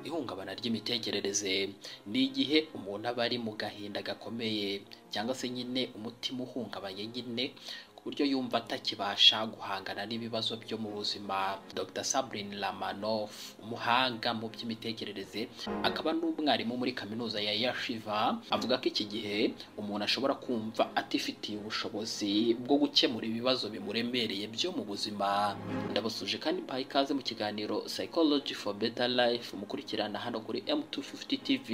ihungabana ry'imitekerereze ni igihe umuntu aba ari mu gahinda gakomeye cyangwa se nyine umutima uhungabanye nyine ku buryo yumva atakibasha guhangana n'ibibazo byo mu buzima dr sabrine lamanoff umuhanga mu by'imitekerereze akaba n'umwarimu muri kaminuza ya yashiva avuga ko iki gihe umuntu ashobora kumva atifitiye ubushobozi bwo gukemura ibibazo bimuremereye byo mu buzima ndabasuje kandi mbahaye ikaze mu kiganiro psychology for better life mukurikirana hano kuri m250 tv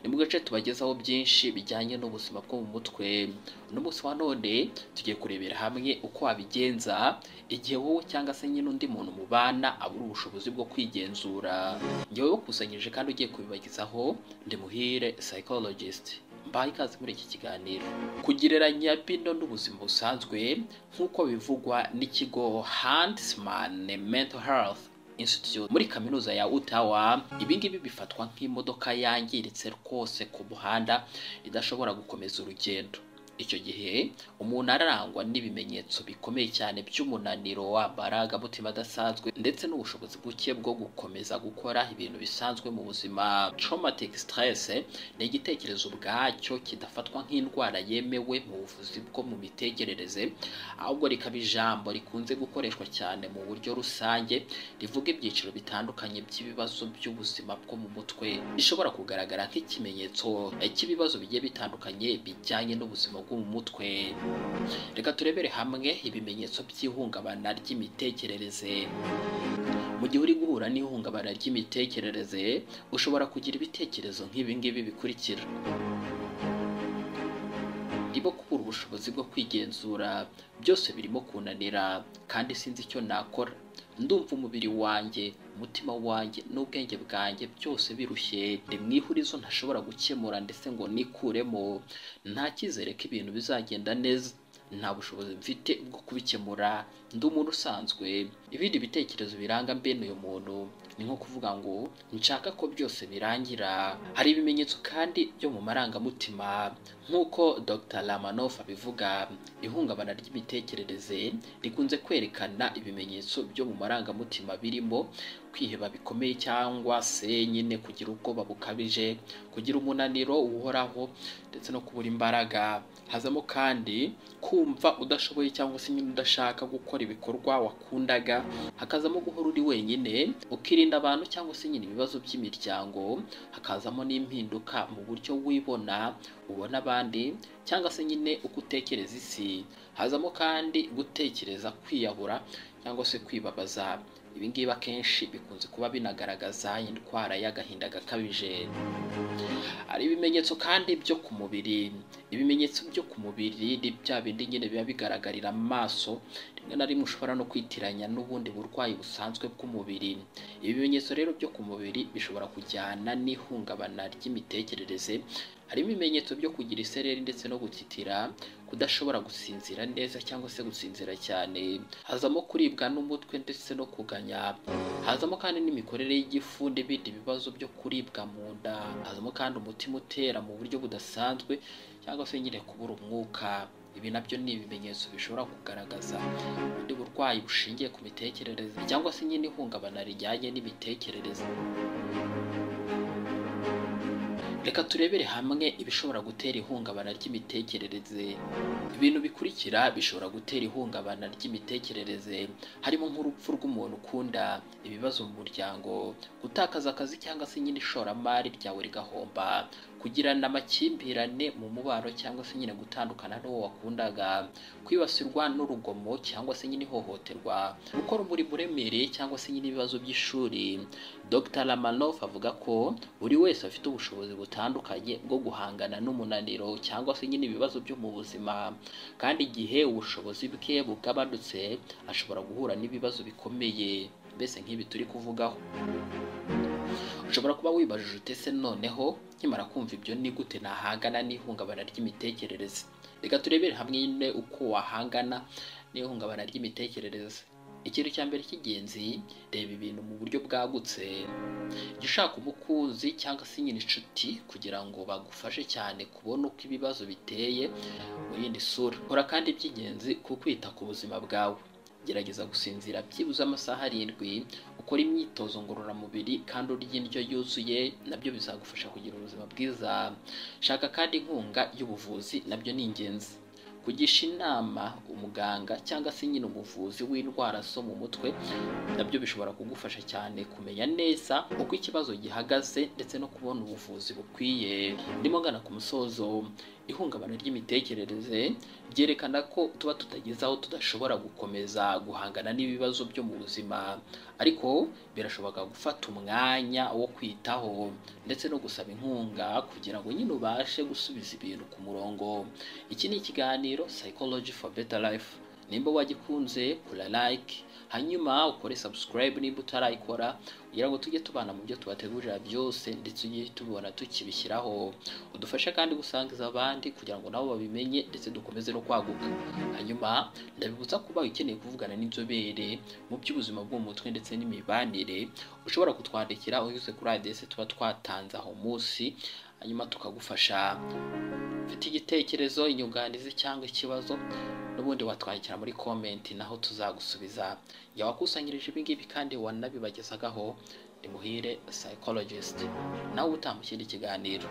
ni mu gace tubagezaho byinshi bijyanye n'ubuzima bwo mu mutwe uno munsi wa none tugiye kurebera hamwe uko wabigenza igihe wowe cyangwa se nyine undi muntu mubana abura ubushobozi bwo kwigenzura ngewe wakusanyije kandi ugiye kubibagezaho ndi muhire psychologist mbaye ikaze muri iki kiganiro kugereranya bino n'ubuzima busanzwe nk'uko bivugwa n'ikigo Huntsman Mental Health Institute muri kaminuza ya Ottawa ibi ngibi bifatwa nk'imodoka yangiritse rwose ku muhanda idashobora gukomeza urugendo icyo gihe umuntu ararangwa n'ibimenyetso bikomeye cyane by'umunaniro amarangamutima adasanzwe ndetse n'ubushobozi buke bwo gukomeza gukora ibintu bisanzwe mu buzima traumatic stress ni igitekerezo ubwacyo kidafatwa nk'indwara yemewe mu buvuzi bwo mu mitekerereze ahubwo rikaba ijambo rikunze gukoreshwa cyane mu buryo rusange rivuga ibyiciro bitandukanye by'ibibazo by'ubuzima bwo mu mutwe bishobora kugaragara nk'ikimenyetso cy'ibibazo bigiye bitandukanye bijyanye n'ubuzima bwo mu mutwe reka turebere hamwe ibimenyetso by'ihungabana ry'imitekerereze mu gihe uri guhura n'ihungabana ry'imitekerereze ushobora kugira ibitekerezo nk'ibi ngibi bikurikira ndimo kubura ubushobozi bwo kwigenzura byose birimo kunanira kandi sinzi icyo nakora ndumva umubiri wanjye umutima wanjye n'ubwenge bwanjye byose birushye ni mu ihurizo ntashobora gukemura ndetse ngo nikuremo nta cyizere ko ibintu bizagenda neza nta bushobozi mfite bwo kubikemura ndi umuntu usanzwe ibindi bitekerezo biranga mbene uyu muntu ni nko kuvuga ngo nshaka ko byose birangira hari ibimenyetso kandi byo mu marangamutima nk'uko dr lamanoff abivuga ihungabana ry'imitekerereze rikunze kwerekana ibimenyetso byo mu marangamutima birimo kwiheba bikomeye cyangwa se nyine kugira ubwoba bukabije kugira umunaniro uhoraho ndetse no kubura imbaraga hazamo kandi kumva udashoboye cyangwa se nyine udashaka gukora ibikorwa wakundaga hakazamo guhora uri wenyine ukirinda abantu cyangwa se nyine ibibazo by'imiryango hakazamo n'impinduka mu buryo wibona ubona abandi cyangwa se nyine uko utekereza isi hazamo kandi gutekereza kwiyahura cyangwa se kwibabaza ibi ngibi akenshi bikunze kuba binagaragaza indwara y'agahinda gakabije hari ibimenyetso kandi byo ku mubiri ibimenyetso byo ku mubiri ni bya bindi nyine biba bigaragarira amaso rimwe na rimwe ushobora no kwitiranya n'ubundi burwayi busanzwe bw'umubiri ibi bimenyetso rero byo ku mubiri bishobora kujyana n'ihungabana ry'imitekerereze harimo ibimenyetso byo kugira isereri ndetse no gutitira kudashobora gusinzira neza cyangwa se gusinzira cyane hazamo kuribwa n'umutwe ndetse no kuganya hazamo kandi n'imikorere y'igifu n'ibindi bibazo byo kuribwa mu nda hazamo kandi umutima utera mu buryo budasanzwe cyangwa se nyine kubura umwuka ibi nabyo ni ibimenyetso bishobora kugaragaza ubundi burwayi bushingiye ku mitekerereze cyangwa se nyine ihungabana rijyanye n'imitekerereze reka turebere hamwe ibishobora gutera ihungabana ry'imitekerereze ibintu bikurikira bishobora gutera ihungabana ry'imitekerereze harimo nk'urupfu rw'umuntu ukunda ibibazo mu muryango gutakaza akazi cyangwa se nyine ishoramari ryawe rigahomba kugirana amakimbirane mu mubano cyangwa se nyine gutandukana n'uwo wakundaga kwibasirwa n'urugomo cyangwa se nyine ihohoterwa gukora umurimo uremereye cyangwa se nyine ibibazo by'ishuri dr lamanoff avuga ko buri wese afite ubushobozi butandukanye bwo guhangana n'umunaniro cyangwa se nyine ibibazo byo mu buzima kandi igihe ubushobozi bwe bugabanutse ashobora guhura n'ibibazo bikomeye mbese nk'ibi turi kuvugaho ushobora kuba wibajije utese noneho nkimara kumva ibyo ni gute nahangana n'ihungabana ry'imitekerereze reka turebere hamwe nyine uko wahangana n'ihungabana ry'imitekerereze ikintu cya mbere cy'ingenzi reba ibintu mu buryo bwagutse jya ushaka umukunzi cyangwa se nyine inshuti kugira ngo bagufashe cyane kubona uko ibibazo biteye mu yindi sura kora kandi iby'ingenzi ku kwita ku buzima bwawe gerageza gusinzira byibuze amasaha arindwi ukora imyitozo ngororamubiri kandi urya indyo yuzuye nabyo bizagufasha kugira ubuzima bwiza shaka kandi inkunga y'ubuvuzi nabyo ni ingenzi kugisha inama umuganga cyangwa se nyine umuvuzi w'indwara zo mu mutwe nabyo bishobora kugufasha cyane kumenya neza uko ikibazo gihagaze ndetse no kubona ubuvuzi bukwiye ndimo ngana ku musozo ihungabana ry'imitekerereze ryerekana ko tuba tutageze aho tudashobora gukomeza guhangana n'ibibazo byo mu buzima ariko birashoboka gufata umwanya wo kwitaho ndetse no gusaba inkunga kugira ngo nyine ubashe gusubiza ibintu ku murongo iki ni ikiganiro psychology for better life nimba wagikunze kora like hanyuma ukore subscribe nimba utarayikora kugira ngo tujye tubana mu byo tubategurira byose ndetse ujye tubibona tukibishyiraho udufashe kandi gusangiza abandi kugira ngo nabo babimenye ndetse dukomeze no kwaguka hanyuma ndabibutsa kuba ukeneye kuvugana n'inzobere mu by'ubuzima bwo mu mutwe ndetse n'imibanire ushobora kutwandikira unyuze kuri adresse tuba twatanze aho munsi hanyuma tukagufasha ufite igitekerezo inyunganizi cyangwa ikibazo n'ubundi watwandikira muri komenti naho tuzagusubiza jya wakusanyirije ibingibi kandi wanabibagezagaho ni muhire psychologist nawe utaha mu kindi kiganiro